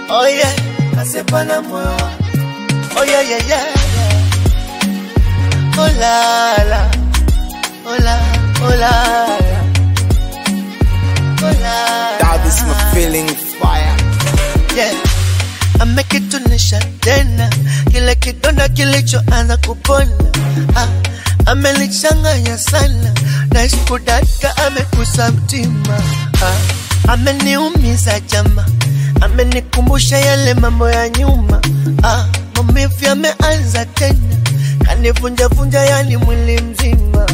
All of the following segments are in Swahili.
Oh yeah, kasepa na moyo wangu. Oh yeah, yeah, yeah, yeah. Oh la la, oh la, oh la la, oh la. That is my feeling fire. yeah. Amekitunisha tena kile kidonda kilichoanza kupona ah, amelichanganya sana na iskudaka amekusa mtima ah, ameniumiza jama, amenikumbusha yale mambo ya nyuma ah, maumivu yameanza tena, kanivunjavunja yani mwili mzima,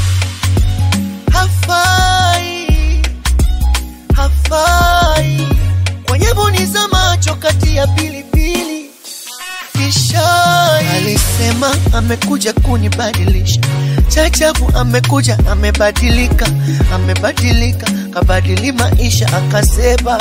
hafai hafai kwenye boni za macho kati ya pilipili kishai. Alisema amekuja kunibadilisha, chachabu amekuja amebadilika, amebadilika kabadili maisha akasema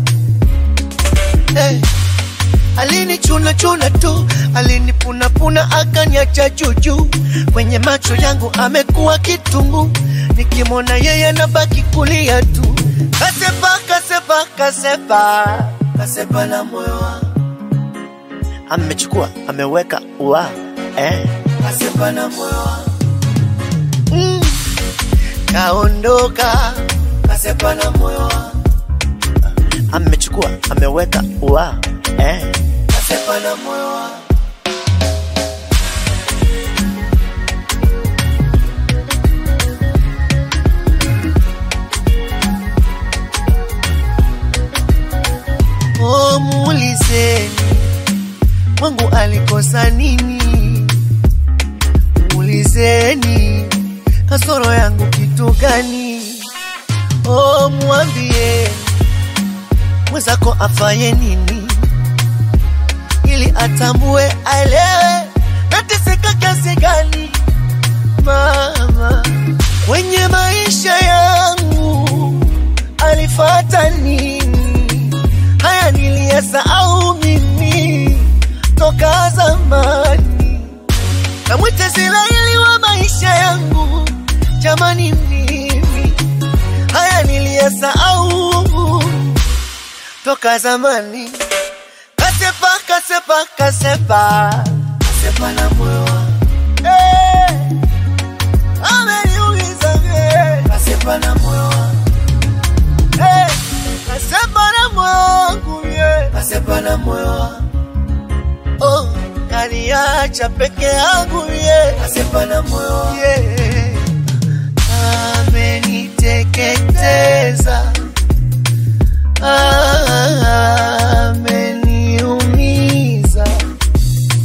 hey. Alinichuna chuna tu, alinipunapuna akaniacha juju. Kwenye macho yangu amekuwa kitungu, nikimwona yeye nabaki kulia tu. Kasepa, kasepa, kasepa, kasepa na moyo wangu amechukua ameweka ua eh. Kasepa na moyo wangu mm. Kaondoka, kasepa na moyo wangu amechukua ameweka ua eh. Kasepa na moyo wangu Oh, muulizeni Mungu alikosa nini? Muulizeni kasoro yangu kitu gani? Oh, mwambie mwenzako afaye nini, ili atambue, aelewe nateseka kiasi gani. Mama kwenye maisha yangu alifata nini? Haya niliyasahau mimi toka zamani. Namwita Israeli wa maisha yangu, jamani, mimi haya niliyasahau toka zamani. Kasepa, kasepa, kasepa, kasepa na moyo wangu eh, ameniuliza eh, kasepa na moyo wangu eh, kasepa na moyo wangu yeah, kasepa na moyo wangu oh, kaniacha peke yangu yeah, kasepa na moyo wangu yeah, ameniteketeza ameniumiza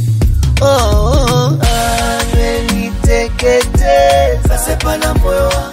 oh, ameniteketeza kasepa na moyo wangu